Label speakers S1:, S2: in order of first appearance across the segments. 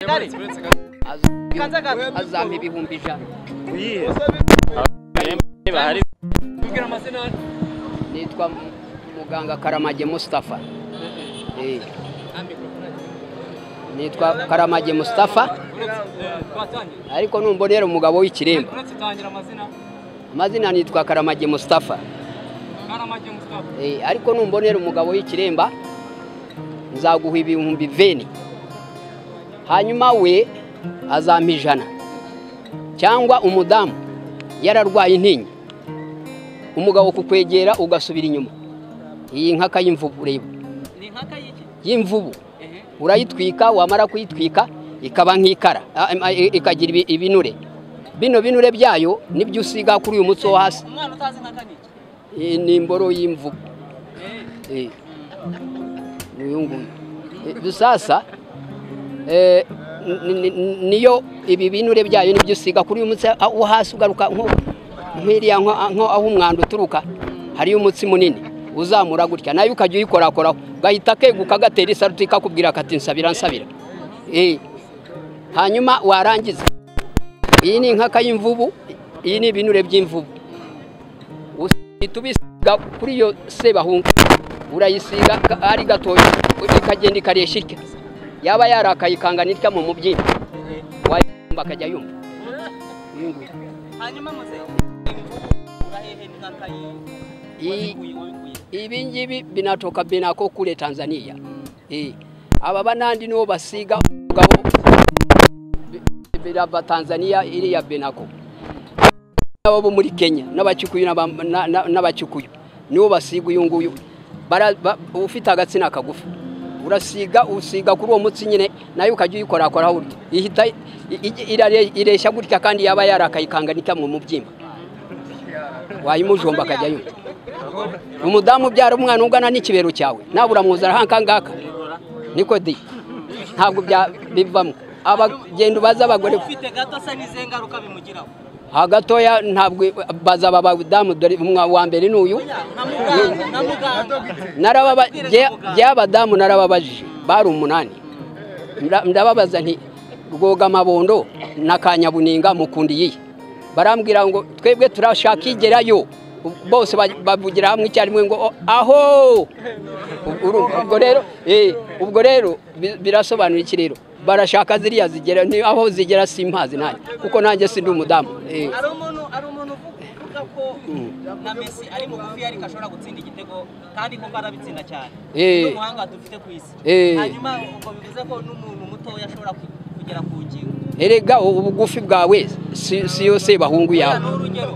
S1: Gari. Kanza gato.
S2: azampa ibihumbi ijana
S3: Uyihe?
S4: bahari
S1: Mbwira amazina.
S2: nitwa muganga karamage mustafa Eh, nitwa karamage mustafa
S1: Twatangira.
S2: ariko numbonera umugabo w'ikiremba
S1: Uretse tangira amazina.
S2: amazina nitwa karamage mustafa
S1: Karamage Mustafa.
S2: Eh, ariko numbonera umugabo w'ikiremba nzaguha ibihumbi veni hanyuma we azampa ijana cyangwa umudamu yararwaye intinya umugabo kukwegera ugasubira inyuma iyi nka kayimvugureba
S1: Ni nkaka y'iki?
S2: y'imvubu
S1: Ehe.
S2: urayitwika wamara kuyitwika ikaba nk'ikara a- a- i- ikagira ibi- ibinure bino binure byayo nibyo usiga kuri uyu mutsi wo hasi
S1: Umwana utazi nkaka ni iki?
S2: Iyi ni imboro y'imvubu
S1: Eh.
S2: Eh. uyu nguyu Eh, sasa eh, ni- ni- ni- niyo ibi binure byayo nibyo usiga kuri uyu mutsi a- wo hasi ugaruka nko nk'iriya nko nko aho umwanda uturuka hariyo umutsi munini uzamura gutya nawe ukajya uyikorakoraho gahita keguka gatera isaruti kakubwira kati nsabira nsabira Eh. hanyuma warangiza iyi ni inkaka y'imvubu iyi ni ibinure by'imvubu uhita ubisiga kuri iyo sebahunga urayisiga ka- ari gatoya ikagenda ikaresha itya yaba yarakaye ikangana itya mu mubyimba wayumva akajya yumva Uyu nguyu.
S1: Hanyuma muze. Urahehe ni nkaka y'iki?
S2: Iyi-
S1: Wabikuye, wabikuye.
S2: ibi ngibi binatoka binako kule tanzania Eh. aba banandi nibo basiga umugabo bi- birava tanzania iriya benako abo bo muri kenya n'abakikuyu n'aba- na- na- n'abakikuyu nibo basiga uyu nguyu Bara- ba- ufite agatsina kagufi urasiga usiga kuri uwo mutsi nyine nayo ukajya uyikorakoraho burya ihita i- i- irare- ireshya gutya kandi yaba yarakayikanga nita mu mubyimba wayimujomba akajya yumva umudamu ubyara umwana ungana n'ikibero cyawe nabura muzara hanka ngaka niko di ntabwo bya- bivamo abagenda baza abagore
S1: Ufite gato se n'izihe ngaruka bimugiraho?
S2: hagatoya ntabwo baza aba badamu dore umwa- wa mbere ni uyu
S1: Na muganga, na muganga.
S2: narababa by'abadamu narababajije bari umunani Nda- ndababaza nti rwoga amabondo na kanyabuninga mukunda iyihe barambwira ngo twebwe turashaka igerayo bose ba- bavugira hamwe icyarimwe ngo "Oh, aho Uru- ubwo rero eh, ubwo rero bi- birasobanura iki rero barashaka ziriya zigera ni aho zigera simpazi nanjye kuko nanjye sindi umudamu eh.
S1: hari umuntu hari umuntu uvuga ko na Messi ari mugufi ariko ashobora gutsinda igitego kandi koko arabitsinda cyane
S2: Eh.
S1: ni umuhanga dufite ku isi
S2: Eh.
S1: hanyuma ubwo bivuze ko n'umuntu mutoya ashobora ku- kugera ku ngingo
S2: erega ubugufi bwawe si si yose bahungu
S1: Uriya
S2: yawe
S1: ni urugero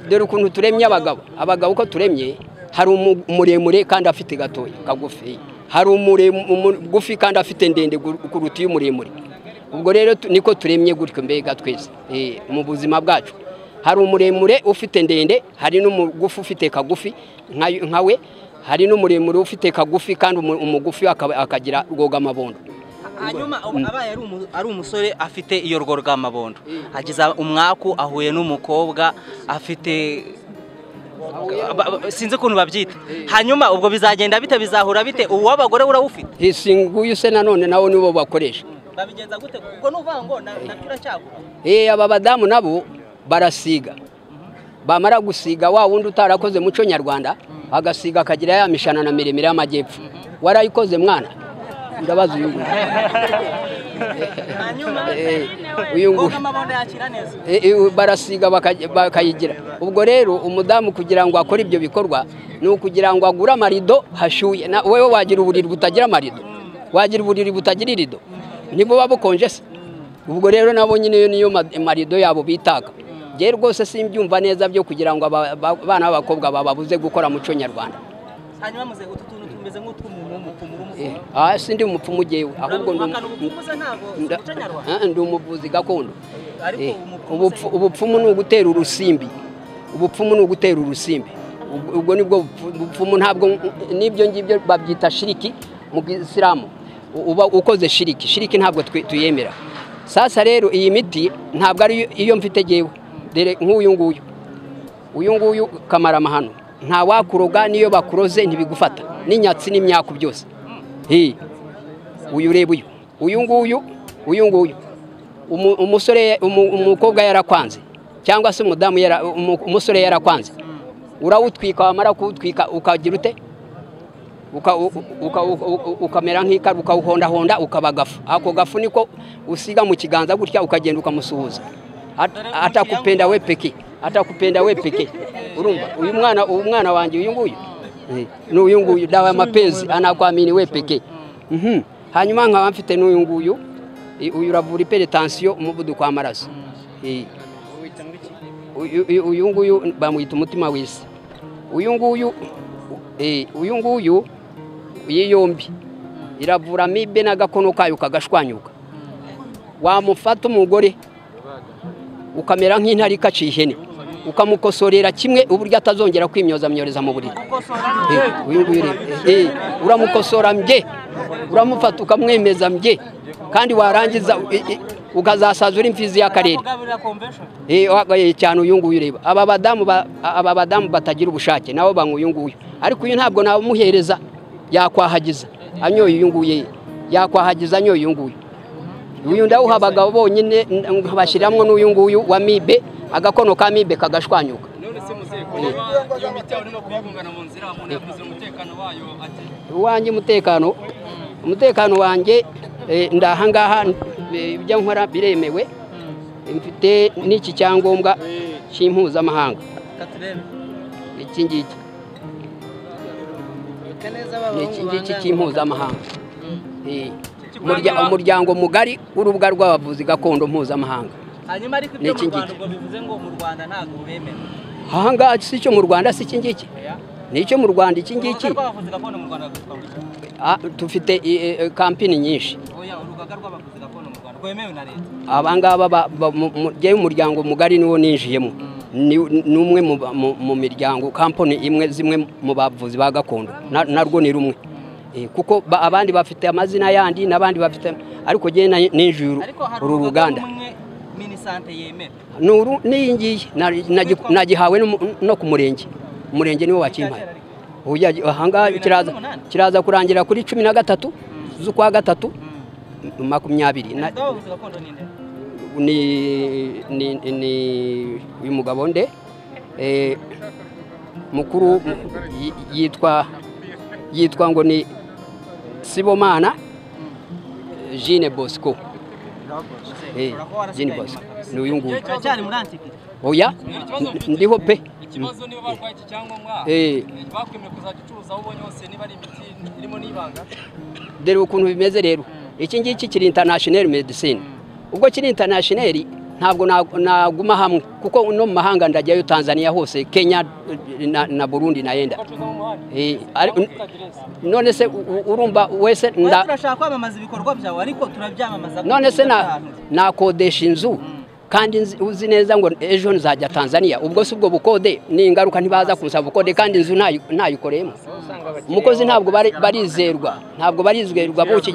S2: dore ukuntu turemye abagabo abagabo uko turemye hari umu- umuremure kandi afite gatoya kagufi hari umure- umugufi kandi afite ndende gu- kuruta iy'umuremure ubwo rero tu- niko turemye gutyo mbega twese eh, mu buzima bwacu hari umuremure ufite ndende hari n'umugufi ufite kagufi nka- nkawe hari n'umuremure ufite kagufi kandi umu- umugufi akaba- akagira rwogamabondo
S1: hanyuma ubu abaye ari umu- ari umusore afite iyo rwogamabondo ageza umwaku ahuye n'umukobwa afite ba- ba- sinzi ukuntu babyita hanyuma ubwo bizagenda bite bizahura bite uw'abagore urawufite
S2: nguyu se nanone nawo nibo bakoresha
S1: babigenza gute kuko n'uvuga ngo na- na turacyagura
S2: Eh, aba badamu nabo barasiga bamara gusiga wa wundi utarakoze muco nyarwanda agasiga akagira ya mishana na miremire y'amajyepfo warayikoze mwana ndabaza uyu nguyu
S1: hanyuma
S2: Eh, uyu nguyu
S1: amabondo yakira neza
S2: Eh, eh, barasiga baka- bakayigira ubwo rero umudamu kugira ngo akore ibyo bikorwa ni ukugira ngo agure amarido hashyuye Na- wewe wagira uburiri butagira amarido wagira uburiri butagira irido ntibuba bukonje se ubwo rero nabo nyine iyo niyo ma- marido yabo bitaga njye rwose simbyumva neza byo kugira ngo aba- ba- abana b'abakobwa bababuze gukora muco nyarwanda
S1: hanyuma muze utu tuntu tumeze nk'utw'umuntu w'umupfumu
S2: Eh,
S1: urumupfumu
S2: ah, sindi umupfumu jyewe ahubwo ndi
S1: uramubaka ni
S2: umu-
S1: ubupfumu se ntabwo si
S2: nda-
S1: umuco nyarwanda
S2: Ah, ndi umuvuzi gakondo
S1: ariko
S2: Eh,
S1: umupfumu se
S2: ubupfu- ubupfumu ni ugutera urusimbi ubupfumu ni ugutera urusimbi Ubwo- ubwo nibwo bupfu- bupfumu ntabwo n'ibyo ngibyo babyita shiriki mu isilamu uba ukoze shiriki shiriki ntabwo twe- tuyemera sasa rero iyi miti ntabwo ari iyo- iyo mfite jyewe dore nk'uyu nguyu uyu nguyu kamaramahano nta wakuroga n'iyo bakuroze ntibigufata n'inyatsi n'imyaku byose Hi. uyu ureba uyu uyu nguyu uyu nguyu umu- umusore umu- umukobwa yarakwanze cyangwa se umudamu yara- umu- umusore yarakwanze urawutwika wamara kuwutwika ukagira ute Uka- u- u- uka- u- u- ukamera nk'ikara ukawuhondahonda ukaba gafu ako gafu niko usiga mu kiganza gutya ukagenda ukamusuhuza At- atakupenda we peke atakupenda we peke urumva uyu mwana uyu mwana wanjye uyu nguyu Eh, ni uyu nguyu dawa ya mapenzi anakwamini we peke Mhm. hanyuma nkaba mfite n'uyu nguyu Eh, uyu uravura iperitansiyo umuvuduko w'amaraso Eh. Uyu- uyu- uyu nguyu bamwita umutima w'isi uyu nguyu eh, uyu nguyu iyi yombi iravura amibe n'agakono kayo kagashwanyuka wamufata umugore ukamera nk'intare ikaciye ihene ukamukosorera kimwe uburyo atazongera kwimyoza myoreza mu buriri Eh, uyu nguyu rero eh, eh, uramukosora mbye uramufata ukamwemeza mbye kandi warangiza eh, eh, ukazasaza uri imfizi y'akarere Eh, wa- eh, cyane uyu nguyu ureba aba badamu ba- aba badamu batagira ubushake nabo banywa uyu nguyu ariko uyu ntabwo namuhereza yakwahagiza anyoye uyu nguyu yakwahagiza anyoye uyu nguyu uyu ndawuha abagabo bonyine nkabashyiriramo n'uyu nguyu wa mibe agakono ka mibe kagashwanyuka
S1: none se muzehe kureba iyo miti yawe urimo kuyigungana mu nzira umuntu yavuze umutekano wayo ati
S2: uwanjye umutekano umutekano wanjye eh, ndaha ngaha eh, ibyo nkora biremewe mfite n'iki cyangombwa cy'impuzamahanga
S1: katurebe
S2: iki ngiki ni iki ngiki cy'impuzamahanga Eh, umurya- umuryango mugari w'urubuga rw'abavuzi gakondo mpuzamahanga
S1: hanyuma ariko
S2: Ni
S1: ibyo
S2: iki
S1: mu Rwanda
S2: ngiki?
S1: ubwo bivuze ngo mu Rwanda ntabwo bemera
S2: aha ngaha si icyo mu rwanda si iki ngiki ni icyo mu rwanda iki ngiki
S1: urugaga rw'abavuzi gakondo mu Rwanda rwitwa gutya
S2: Ah, dufite eh, eh, kampini nyinshi
S1: oya urugaga rw'abavuzi gakondo mu Rwanda rwemewe na leta
S2: abangaba jyewe umuryango mugari niwo ninjiyemo Ni- ni umwe mu ba- mu- mu miryango kampani imwe zimwe mu bavuzi ba gakondo Na- narwo ni rumwe Eh, kuko ba- abandi bafite amazina yandi n'abandi bafite ariko jyewe na- ninjiye uru-
S1: ariko hari
S2: uru ruganda
S1: rumwe minisante yemera
S2: ni uru n'iyi ngiyi Na- nagi- nagihawe n'umu- no ku murenge umurenge niwo wakimpaye Oya, ahangaha kiraza kiraza kurangira kuri cumi na gatatu z'ukwa gatatu makumyabiri Na-
S1: perezida w'abavuzi gakondo ni nde
S2: ni ni ni uyu mugabo nde Eh, mukuru y- yitwa yitwa ngo ni sibomana jine bosco Eh, jine bosco ni uyu nguyu
S1: cyane muri antike
S2: oya n- ndiho pe
S3: ikibazo niba barwaye iki cyangombwa
S2: Eh,
S3: bakwemewe kuzajya icuruza aho ubonye hose niba ari imiti irimo n'ibanga
S2: dore ukuntu bimeze rero iki ngiki kiri international medicine ubwo kiri international ntabwo na- naguma hamwe kuko no mu mahanga ndajyayo tanzania hose kenya eh, na, na burundi nayenda
S3: bacuruza mu muhanda
S2: Eh, ari-
S3: ufite aderesi
S2: none se u- u- urumva wese
S1: Oya,
S2: nda
S1: turashaka kwamamaza ibikorwa byawe ariko turabyamamaza
S2: none se na
S1: Turabyamamaza.
S2: nakodesha inzu kandi nzi- uzi neza ngo ejo nzajya tanzania ubwo si ubwo bukode ni ingaruka ntibaza kunsaba ubukode kandi inzu ntayi- ntayikoreyemo umukozi ntabwo bari- barizerwa ntabwo barizerwa buki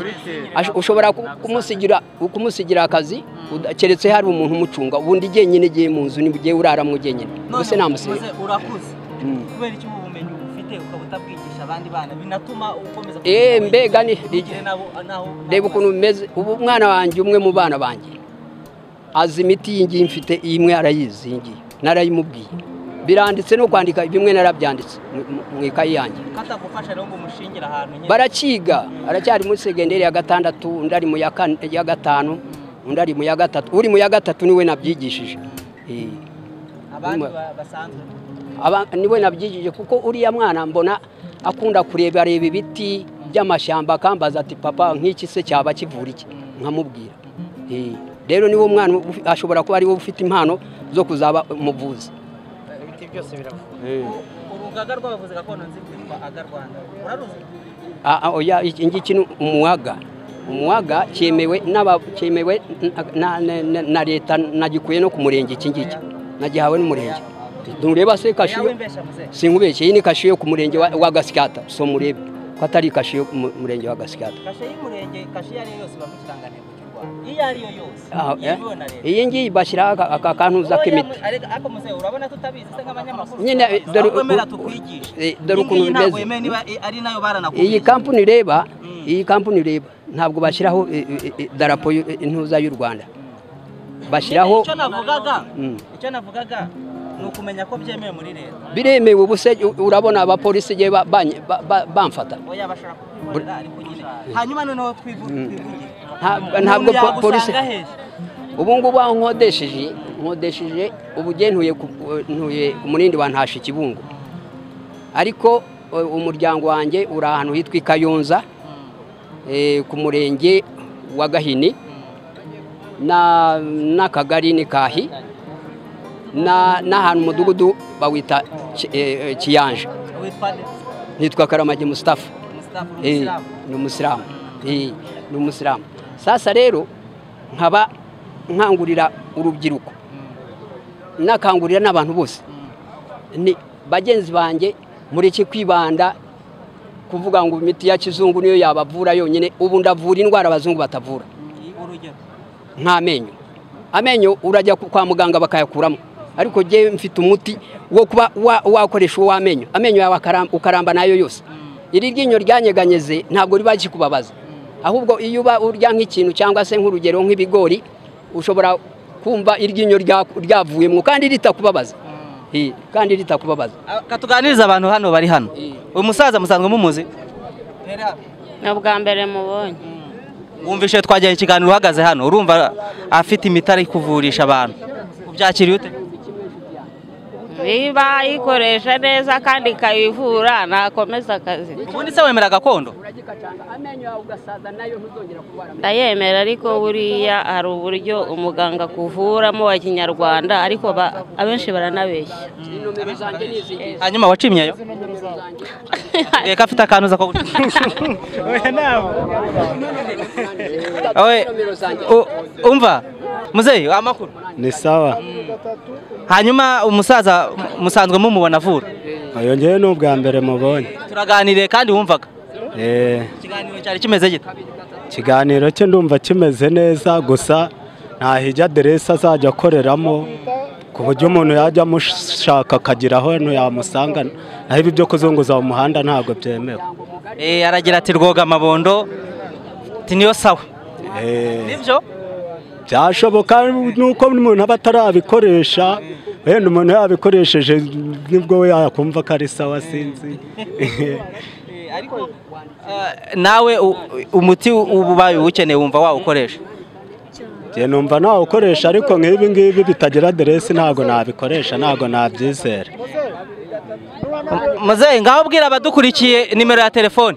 S2: Ash- ushobora ku- kumusigira kumusigira akazi uda- keretse hari umuntu umucunga ubundi jyenyine igihe mu nzu niba ugiye uraramo jyenyine
S1: None
S2: ubuse namusiga
S1: muze, urakuze
S2: Mm.
S1: kubera iki ubumenyi ufite ukaba utabwigisha abandi bana binatuma ukomeza
S2: Eh, mbega ni-
S1: igire nabo naho
S2: reba ukuntu bimeze ubu umwana wanjye umwe mu bana banjye azi imiti iyi ngiyi mfite iyi imwe arayizi iyi ngiyi narayimubwiye biranditse no kwandika bimwe narabyanditse mu- mu- mu ikayi yanjye
S1: katagufasha rero ngo umushingire ahantu nyine
S2: barakiga aracyari muri segonderi ya gatandatu undi ari mu ya kane- ya gatanu undi ari mu ya gatatu uri mu ya gatatu niwe nabyigishije Eh,
S1: abandi
S2: nyuma.
S1: ba- basanzwe
S2: aba- niwe nabyigije kuko uriya mwana mbona akunda kureba reba ibiti by'amashyamba akambaza ati papa nk'iki se cyaba kivura iki nkamubwira Eh, rero niwo mwana ufi- ashobora kuba ariwe ufite impano zo kuzaba umuvuzi
S1: U- urugaga rw'abavuzi gakondo nzi rwitwa aga rwanda uraruzi
S2: Ah, ah, oya, iki ngiki ni umuwaga umuwaga cyemewe n'aba- cyemewe na- na- na na leta nagikuye no ku murenge iki ngiki nagihawe n'umurenge ntureba se
S1: yawe
S2: kashiyo
S1: mbesha muze
S2: sinkubeshye iyi ni kashiyo yo ku murenge wa, wa gasikata so murebe ko atari kashiyo yo ku mu- murenge wa gasikata
S1: kashe y'umurenge kashe iyo ariyo yose bamu ikirangantego cy'u rwanda iyo ariyo yose
S2: Ah, eh.
S1: yemewe na leta
S2: iyi ngiyi bashyiraho aka- aka kantu za
S1: Oya,
S2: k'imiti
S1: mu- ariko- ariko muze urabona tutabizi se nk'abanyamakuru
S2: Nyine, eh, dore
S1: ahubwo emera
S2: uku-
S1: tukwigishe
S2: eh, dore
S1: Iyi ngiyi
S2: ukuntu
S1: ntabwo
S2: bimeze.
S1: yemewe niba eh, ari nayo baranakubwiye
S2: iyi kampani ureba iyi kampani ureba ntabwo bashyiraho eh, eh, eh, idarapo y'u- eh, intuza y'u rwanda bashyiraho
S1: icyo navugaga
S2: Mm.
S1: icyo navugaga ni ukumenya ko byemewe muri leta
S2: biremewe ubu se u- urabona abapolisi igihe ba- banye- ba- ba- bamfata
S1: oya bashobora kubikorera ariko nyine hanyuma noneho twivu- twivugire
S2: Ntabwo- ntabwo
S1: Umuntu
S2: po- polisi-
S1: yagusanga hehe?
S2: ubu ngubu aho nkodesheje nkodesheje ubu ngiye ntuye ku- ntuye ku munindi wa ntasha ikibungo ariko eh, umuryango wanjye uri ahantu hitwa i kayonza eh, ku murenge wa gahini na- n'akagari ni kahi na- n'ahantu umudugudu bawita Ki- eh, eh, kiyanja
S1: witwa nde?
S2: nitwa karamage musitafa
S1: Mustafa,
S2: Eh,
S1: Umusilamu.
S2: ni umusilamu Eh, ni umusilamu sasa rero nkaba nkangurira urubyiruko nakangurira n'abantu bose ni bagenzi banjye mureke kwibanda kuvuga ngo imiti ya kizungu niyo yabavura yonyine ubu ndavura indwara abazungu batavura
S1: urugero
S2: nk'amenyo amenyo urajya ku- kwa muganga bakayakuramo ariko jyewe mfite umuti wo kuba wa- wakoresha uw'amenyo amenyo yawe akara- ukaramba nayo yose iri ryinyo ryanyeganyeze ntabwo riba rikikubabaza ahubwo iyo uba urya nk'ikintu cyangwa se nk'urugero nk'ibigori ushobora kumva iryinyo rya- ryavuyemo kandi ritakubabaza Eh, kandi ritakubabaza
S1: Ah, katuganiriza abantu hano bari hano uyu musaza musanzwe mumuzi
S5: ni ubwa mbere mubonye
S1: wumvishe twajyanye ikiganiro uhagaze hano urumva afite imiti ari kuvurisha abantu ubyakiriye ute
S5: niba ayikoresha neza kandi ikayivura nakomeza akazi
S1: ubundi se wemera gakondo
S5: ndayemera ariko buriya hari uburyo umuganga akuvuramo wa kinyarwanda ariko ba- abenshi baranabeshya
S1: hanyuma wacimyeyo reka afite akantu uza ko Oye, u- umva muzeyi amakuru
S6: ni sawa
S1: hanyuma umusaza mu- musanzwe mumubona avura
S6: ayo ngewe ni ubwa mbere mubonye
S1: turaganiriye kandi wumvaga
S6: Eh,
S1: ikiganiro cyari kimeze gito
S6: ikiganiro cye ndumva kimeze neza gusa ntahijya aderesi azajya akoreramo ku buryo umuntu yajya amushaka akagira aho yamusanga naho ibi byo kuzunguza mu muhanda ntabwo byemewe
S1: Eh, aragira ati rwoga amabondo ti niyo sawa
S6: Eh,
S1: nibyo
S6: byashoboka nuko umuntu aba atarabikoresha wenda umuntu yabikoresheje nibwo we yakumva ko ari sawa sinzi
S1: nawe u- umuti uba ubaye uwukeneye wumva wawukoresha
S6: Njye numva nawukoresha ariko nk'ibi ngibi bitagira aderesi ntabwo nabikoresha ntabwo nabyizera
S1: muzeyi ngaho ubwira abadukurikiye nimero ya telefone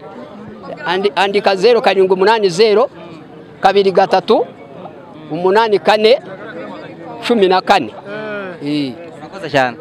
S2: Andi- andika zeru karindwi umunani zeru kabiri gatatu umunani kane cumi na kane Eh.
S1: murakoze cyane